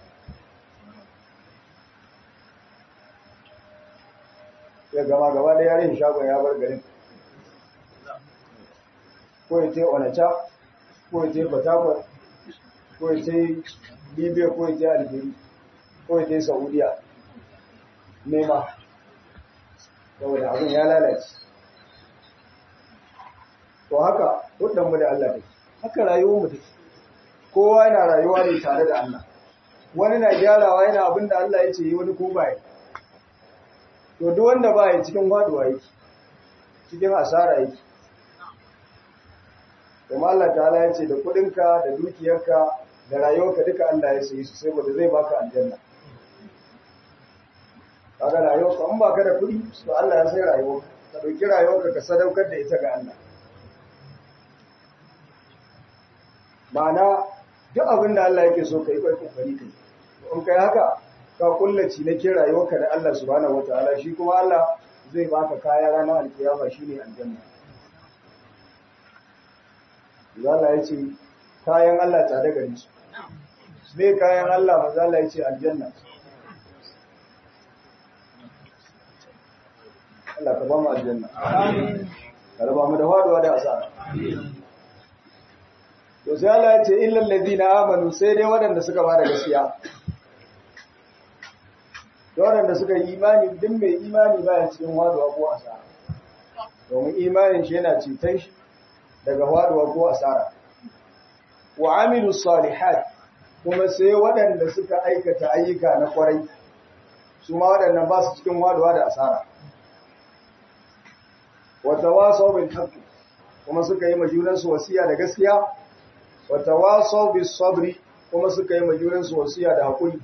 ya gama gaba daya rin shagon ya bar garin ko ya ce onacha ko ya ce batakwar ko ya ce libya ko ya ce algeria ko ya ce saudiya nema saboda abin ya lalace to haka hudanmu da Allah take haka rayuwar mu take kowa yana rayuwa ne tare da Allah wani na gyarawa yana abin da Allah ya ce yi wani ko baya to duk wanda baya cikin faduwa yake cikin asara yake kuma Allah ta'ala ya ce da kudinka da dukiyarka da rayuwarka duka Allah ya sayi su saboda zai baka aljanna kaga rayuwarka in baka da kudi to Allah ya sai rayuwarka ka dauki rayuwarka ka sadaukar da ita ga Allah ma'ana duk abin da Allah yake so ka yi kai kokari kai in kai haka ka kullaci na kin rayuwarka da Allah subhanahu wataala shi kuma Allah zai baka kaya ranar alkiyama shine aljanna Allah ya ce kayan Allah tsada gare su. Me kayan Allah maza Allah ya ce aljanna. Allah ka ba mu aljanna. Ka raba mu da faduwa da asara. To sai Allah ya ce illal ladina amanu sai dai waɗanda suka ba da gaskiya. Da waɗanda suka yi imani duk mai imani baya cikin faduwa ko asara. Domin imanin shi yana ceton shi daga faduwa ko asara wa amilu salihat kuma sai waɗanda suka aikata ayyuka na kwarai su ma waɗannan ba su cikin faduwa da asara wa tawasaw bil haqq kuma suka yi majunan su wasiya da gaskiya wa tawasaw bis sabri kuma suka yi majunan su wasiya da hakuri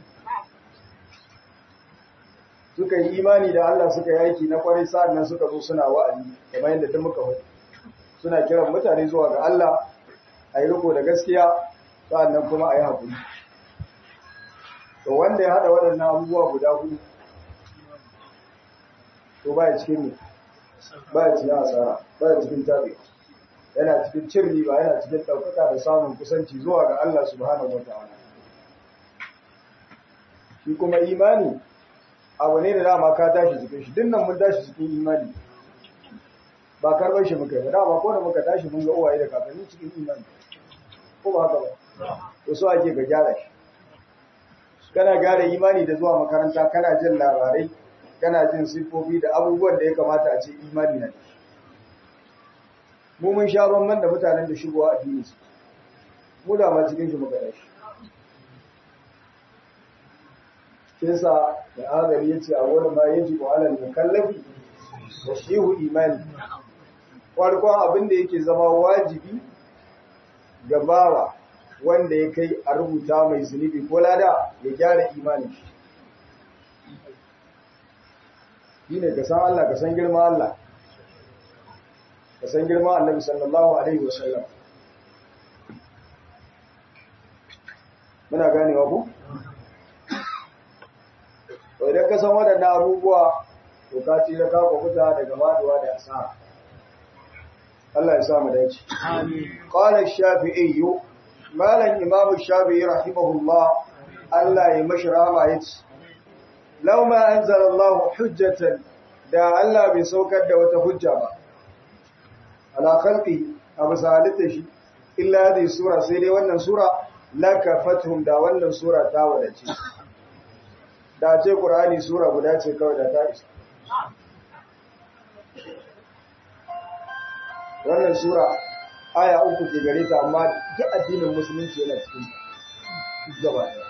suka yi imani da Allah suka yi aiki na kwarai sa'annan suka zo suna wa'azi kamar yadda duk muka faɗi suna kiran mutane zuwa ga Allah a yi riko da gaskiya sa'annan kuma a yi haƙuri. To wanda ya haɗa waɗannan abubuwa guda hudu, to ba ya cikin ne, ba ya cikin asara, ba ya cikin tabi, yana cikin cin riba, yana cikin ɗaukaka da samun kusanci zuwa ga Allah subhanahu wa ta'ala. Shi kuma imani, abu ne da dama ka tashi cikin shi, dinnan mun tashi cikin imani. ba karɓar shi muka yi dama ko da muka tashi mun ga uwaye da kakanni cikin imani ko ba haka ba to so ake ga gyara shi kana gyara imani da zuwa makaranta kana jin labarai kana jin siffofi da abubuwan da ya kamata a ce imani na mu mun sha bamban da mutanen da shigowa addini su mu da ma cikin shi muka tashi Kinsa da azari ya ce a wani ma yaji ko alal mukallafi da shehu imani farkon abin da yake zama wajibi ga bawa wanda ya kai a rubuta mai zunubi ko lada ya gyara imanin shi shi ne ka san Allah ka san girma Allah ka san girma annabi sallallahu alaihi wasallam muna ganewa ku to idan ka san waɗannan abubuwa to ka tsira ka kwakuta daga maduwa da asara Allah ya sa mu dace Amin. qala ash-shafi'i malan imam ash-shafi'i rahimahullah Allah ya mashi rahama yace law ma anzala Allah hujjatan da Allah bai saukar da wata hujja ba ala khalqi abu salita shi illa hadhihi sura sai dai wannan sura lakafathum da wannan sura ta wadace da ce qur'ani sura guda ce kawai da ta isa wannan sura aya uku ke gare ta amma duk addinin musulunci yana cikin ta gaba ɗaya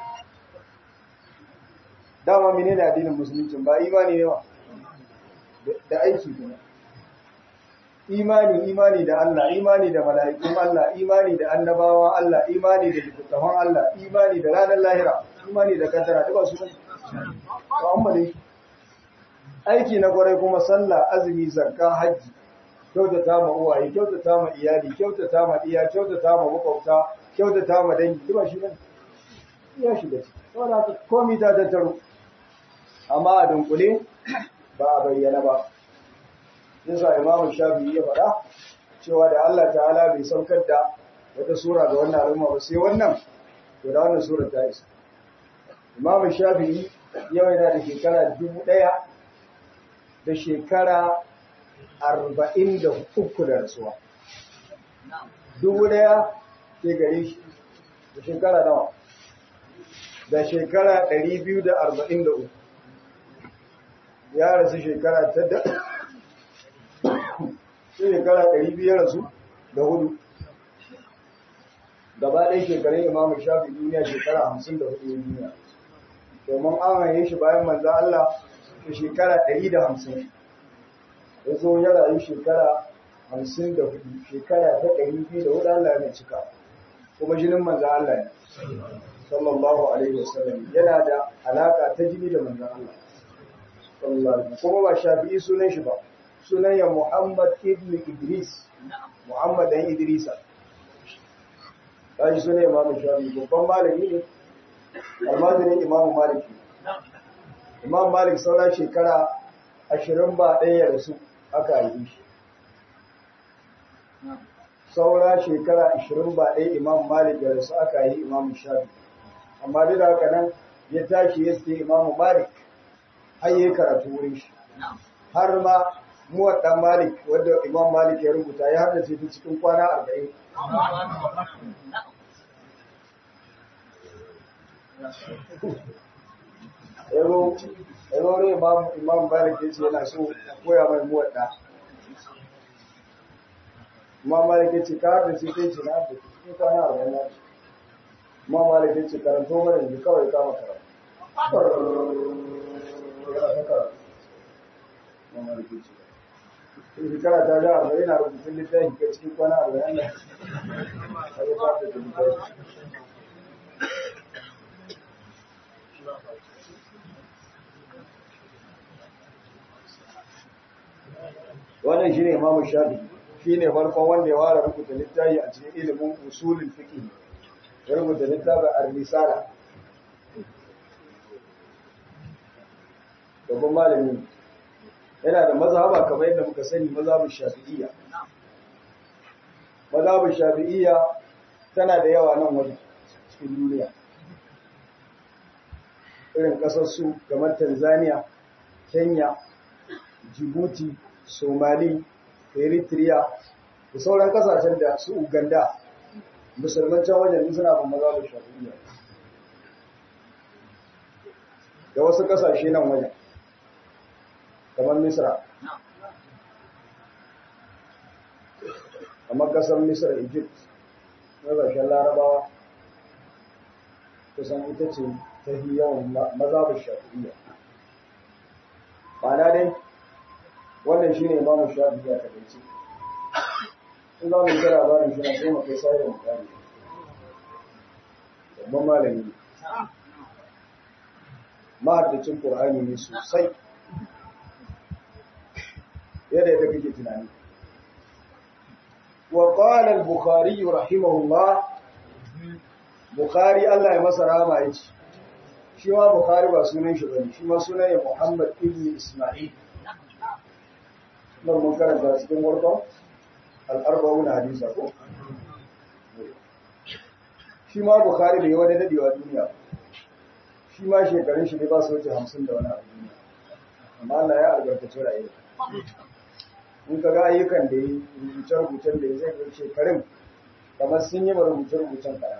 dama menene addinin musulunci ba imani ne ba da aiki kuma imani imani da Allah imani da mala'ikun Allah imani da annabawan Allah imani da littattafan Allah imani da ranar lahira imani da kaddara duk su ne to amma dai aiki na kwarai kuma sallah azumi zakka hajji kyautata ma uwaye kyautata ma iyali kyautata ma iya kyautata ma makwabta kyautata ma dangi duk shi ne ya shiga ciki saboda haka komai ta tattaro amma a dunkule ba a bayyana ba yasa imamu shafi'i ya faɗa cewa da Allah ta'ala bai saukar da wata sura ga wannan al'umma ba sai wannan to da wannan sura ta isa imamu shafi'i yau yana da shekara dubu ɗaya da shekara arba'in da uku da rasuwa dubu ɗaya ke gare shi da shekara nawa da shekara ɗari biyu da arba'in da uku ya rasu shekara ta da sai shekara ɗari biyar rasu da hudu gaba ɗaya shekarun imamu shafi duniya shekara hamsin da hudu duniya domin an haye shi bayan manzo Allah da shekara ɗari da hamsin ya zo ya rayu shekara hamsin da hudu shekara ta ɗari biyu da hudu Allah ya cika kuma jinin manzo Allah ne sallallahu alaihi wasallam yana da alaka ta jini da manzo Allah sallallahu alaihi kuma ba shafi'i sunan shi ba sunan ya Muhammad ibn Idris Muhammad dan Idrisa kaji sunan Imam Shafi'i babban malami ne almajirin Imam Malik Imam Malik saura shekara ashirin ba ɗaya ya rasu aka yi shi saura shekara ashirin ba ɗaya Imam Malik ya rasu aka yi Imam Shafi'i amma duk da haka nan ya tashi ya sai Imam Malik har yi karatu wurin shi har ma muwar dan Malik wanda Imam Malik ya rubuta ya haddace ta cikin kwana 40 Ero ero ne Imam Imam Malik yace yana so a koya mai muwar da Imam Malik yace ka haddace kai ce na haddace cikin kwana 40 na Imam Malik yace karanto mana ne kawai kama karatu yana ta karatu Imam Malik yace shekara ta ga arba'in na rubutun littafi ka cikin kwana arba'in da a yi fata da littafi wannan shi ne imamu shafi shi ne farkon wanda ya fara rubuta littafi a cikin ilimin usulin fiqh ya rubuta littafin ar-risala babban malami yana da mazhaba kamar yadda muka sani mazhabin shafi'iyya mazhabin shafi'iyya tana da yawa nan wajen cikin duniya irin kasar su kamar Tanzania Kenya Djibouti Somali Eritrea da sauran kasashen da su Uganda musulman can wajen suna ban mazhabin shafi'iyya da wasu kasashe nan wajen kamar Misra. Kamar kasar Misra, Egypt, ƙasashen Larabawa, kusan ita ce ta fi yawan mazabin shafi'iyya. Ma'ana dai, wannan shi ne imamu shafi'iyya ta dace. In za mu yi kira labarin shi na sai mu kai sai da mutane. Babban malami. Mahaddacin Ƙur'ani ne sosai. yadda yadda kake tunani wa qala al-bukhari rahimahullah bukhari Allah ya masa rahama yace shi ma bukhari ba sunan shi bane shi ma sunan ya muhammad ibn isma'il nan mun karanta cikin warko al-arba'una hadisa ko shi ma bukhari bai wani dadewa duniya shi ma shekarun shi ne ba su wuce hamsin da wani abu duniya amma Allah ya albarkaci rayuwa in ka ga ayyukan da yi rubuce-rubucen da ya zai ga shekarun kamar sun yi ba rubuce-rubucen kayan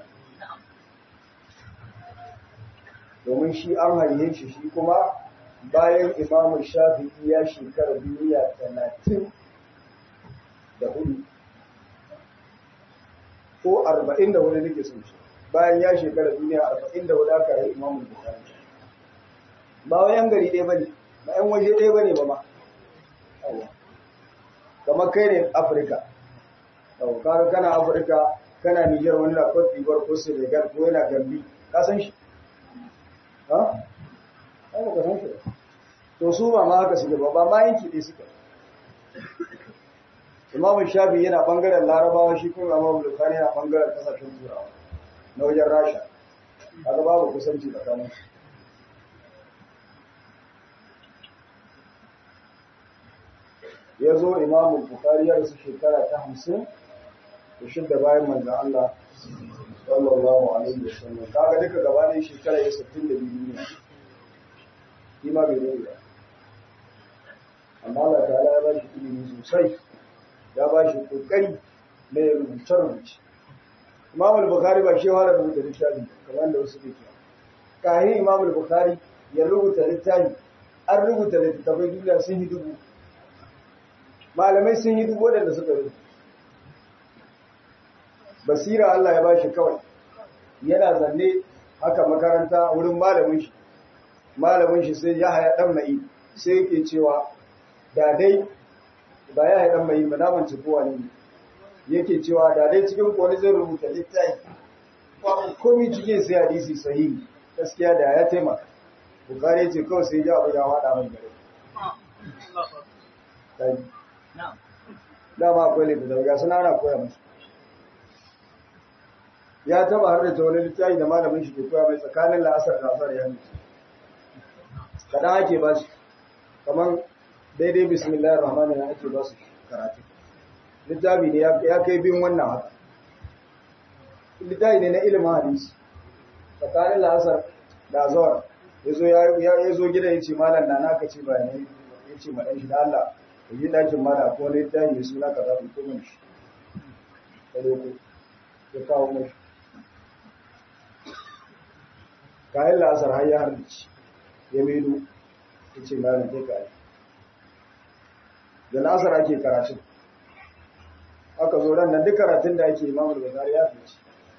domin shi an haihe shi shi kuma bayan imamu shafi'i ya shekara duniya talatin da hudu ko arba'in da wani nake sun shi bayan ya shekara duniya arba'in da hudu aka yi imamu bukari ba wa yan gari ɗaya ba ne ba yan waje ɗaya ba ne ba ma kamar kai ne afirka kaga kana afirka kana nijar wani na cote d'ivoire ko senegal ko yana gambi ka san shi ha ai ba san shi ba to su ba ma haka suke ba ba ma yanki ɗaya suke imamu shafi yana bangaren larabawa shi kuma imamu bukhari yana bangaren kasashen turawa na wajen rasha kaga babu kusanci tsakanin su ya zo imamu bukhari ya rasu shekara ta hamsin da shidda bayan manzan Allah sallallahu alaihi wa sallam kaga duka gaba ne shekara ya sittin da biyu ne shi ma bai zai ba amma Allah ta'ala ya ba shi ilimi sosai ya ba shi kokari na ya rubuce rubuce Imam al-Bukhari ba shi fara rubuta littafi kamar da wasu ke kahin Imam al-Bukhari ya rubuta littafi an rubuta littafai duniya sun yi dubu malamai sun yi dubu waɗanda suka rubuta basira Allah ya bashi kawai yana zanne haka makaranta wurin malamin shi malamin shi sai ya haya dan mai sai yake cewa da dai ba ya haya dan mai ba naman ci kowa ne yake cewa da dai cikin kone zai rubuta littafi komai cikin sai hadisi sahihi gaskiya da ya taimaka bukari ce kawai sai ya abu ya wada mai gare dama akwai littafi ga suna ana koya musu ya taba har da ta wani littafi da malamin shi ke koya mai tsakanin la'asar da asar ya nufi kaɗan ake ba shi kamar daidai bismillahir rahmanir rahim ake ba su karatu littafi ne ya kai bin wannan haka littafi ne na ilimin hadisi tsakanin la'asar da azawar ya zo gidan ya ce malam na naka ce ba ne ya ce maɗan shi da Allah ya yi ɗakin mala ko wani littafi mai suna ka zaɓi ko mun shi ya kawo mashi kayan la'asar har ya harbici ya medo ya ce malam kai kayi da la'asar ake karatun aka zo ran nan duk karatun da ake imamul bukari ya fice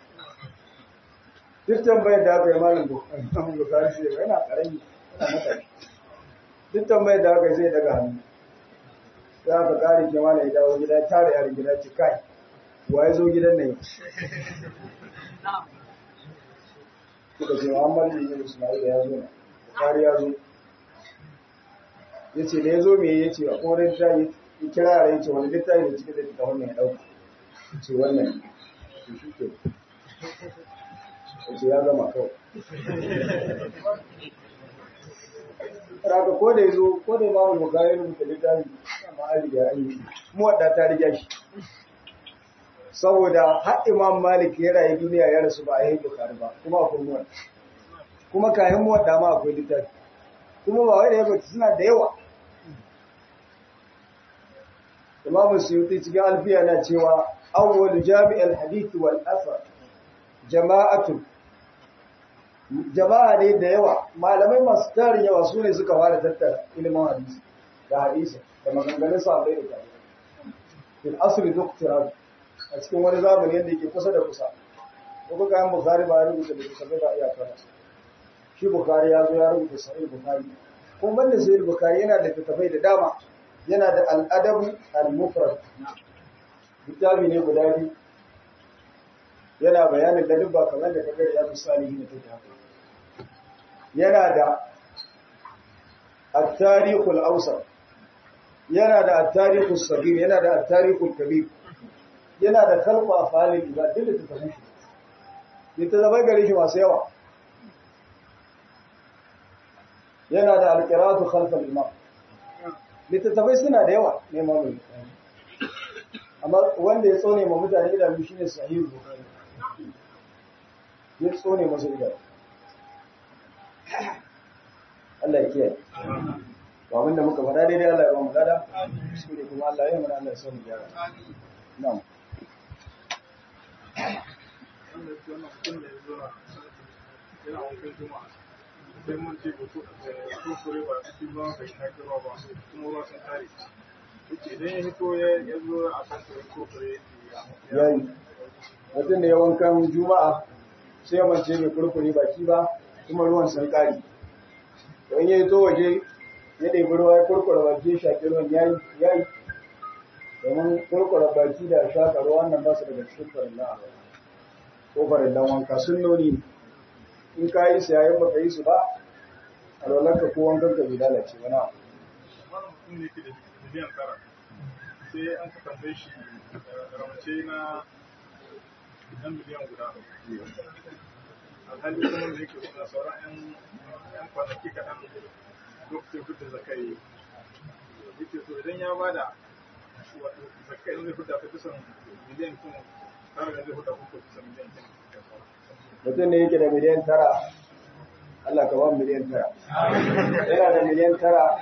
duk tambayar da aka yi malam bukari sai yana karami yana matashi duk tambayar da aka yi sai daga hannu sai aka kare ke mana ya dawo gida tare yarin gida ce kai wa ya zo gidan nan suka ce Muhammad bin Ismail ya zo na Bukhari ya zo yace da ya zo me yace a koren ta yi kira yara yace wani littafi da cikin da wannan ya dauka yace wannan to shi ke yace ya zama kawai Raka ko da ya zo ko da Imam Bukhari ya rubuta littafi amma an riga an yi mu wadda ta riga shi saboda har imam malik ya rayu duniya ya rasu ba a yi bukari ba kuma akwai muwadda kuma kayan muwadda ma akwai littafi kuma ba wai da yawa suna da yawa imam suyuti cikin alfiya na cewa awwal jami'al hadith wal asar jama'atu jama'a ne da yawa malamai masu tarin yawa su ne suka fara tattara ilimin hadisi da hadisi da maganganun sahabbai da tabi'ai fil asri doktorat a cikin wani zamani yadda ke kusa da kusa ko kayan bukari ba ya rubuta da kusa ba iya kana shi bukari ya zo ya rubuta sahih bukari ko banda sahih bukari yana da littattafai da dama yana da al'adabu al-mufrad littafi ne guda biyu yana bayanin da dubba kamar da kaga ya misali ne take haka yana da at-tarikh al-awsat yana da at-tarikh as-saghir yana da at-tarikh al-kabir yana da kalko a falin ibad duk da tafi shi littattafai gare shi masu yawa yana da alƙiratu khalfal imam littattafai suna da yawa ne mamu amma wanda ya tsone ma mutane idanu shine sahihu bukhari ya tsone masa idanu Allah ya kiyaye to abinda muka faɗa daidai Allah ya ba mu lada kuskure kuma Allah ya yi mana Allah ya samu gyara na'am sai mun ce ko kure ba cikin ruwan bai shaƙi ruwa ba kuma ruwa sun tare yake idan ya hito ya ya zo a kan ko kure yayi mutum da ya wankan juma'a sai ya mance bai kurkure baki ba kuma ruwan sun kare to in ya zo waje ya ɗebi ruwa ya kurkura baki ya shaƙi ruwan yayi yayi domin kurkura baki da shaƙa ruwa wannan ba su daga cikin farillan ko farillan wanka sunnoni ne in ka yi su yayin baka yi su ba a rolarka ko wankan ka bai lalace ba na wani mutum ne ke da miliyan tara sai an ka tambaye shi ramace na na miliyan guda alhali kuma da yake suna sauran yan yan kwanaki kaɗan lokacin fitar zakai yake so idan ya bada wato zakai zai fita ta kusan miliyan kuma tara da zai fita kuka kusan miliyan kuma mutum ne yake da miliyan tara Allah ka ba mu miliyan tara yana da miliyan tara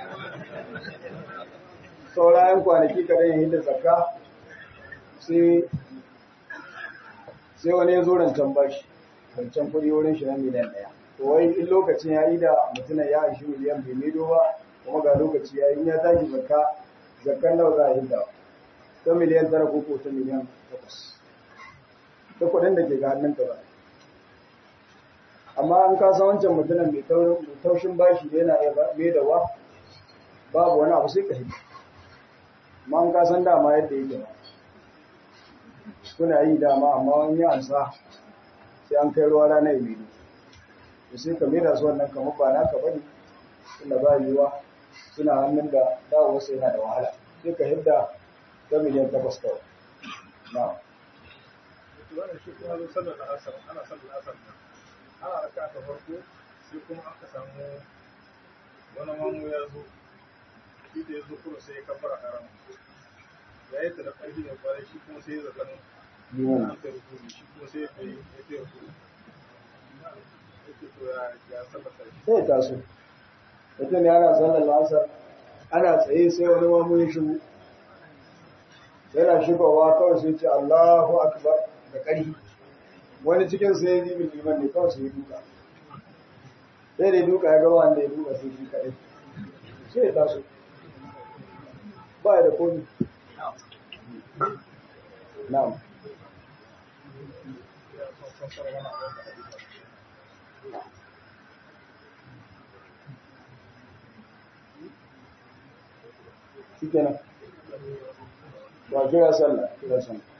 saurayen kwanaki kadan ya hidda zakka sai sai wani ya zo rancen bashi rancen kuɗi wurin shi na miliyan ɗaya to wai in lokacin ya yi da mutumin ya aishi miliyan bai maido ba kuma ga lokaci ya yi in ya tashi zakka zakkan nawa za a hidda ta miliyan tara ko ko ta miliyan takwas ta kuɗin da ke ga hannun ka ba amma an kasa wancan mutumin mai taushin bashi da yana iya mai da wa babu wani abu sai ka hidda amma an kasan dama yadda yake ba kuna yi dama amma wani ya ansa sai an kai ruwa rana ya mai da sai ka mera su wannan kamar ba naka bane suna ba yiwuwa suna hannun da dawo wasu yana da wahala sai ka hidda ta miliyan takwas kawai na wannan shi kuma zo sallar da asar ana sallar asar ana raka ta farko sai kuma aka samu wani mamu ya zo shi da ya zo kuma sai ya kafara haram ya yi ta da ƙarfi da kwarai shi kuma sai ya zaɓa yiwu an ta rukuni shi kuma sai ya kai ya kai rukuni yake to ya ya sallata shi sai ya taso mutum ya ana sallar lasar ana tsaye sai wani mamu ya shigo yana shigowa kawai sai ce Allahu akbar da ƙarfi wani cikin sai ya zibin liman ne kawai sai ya duka sai da ya duka ya gaba wanda ya duka sai shi kaɗai sai ya taso ba ya da komi na'am ya son kafara wani abin da hadisa shi kenan ba kira sallah kira sallah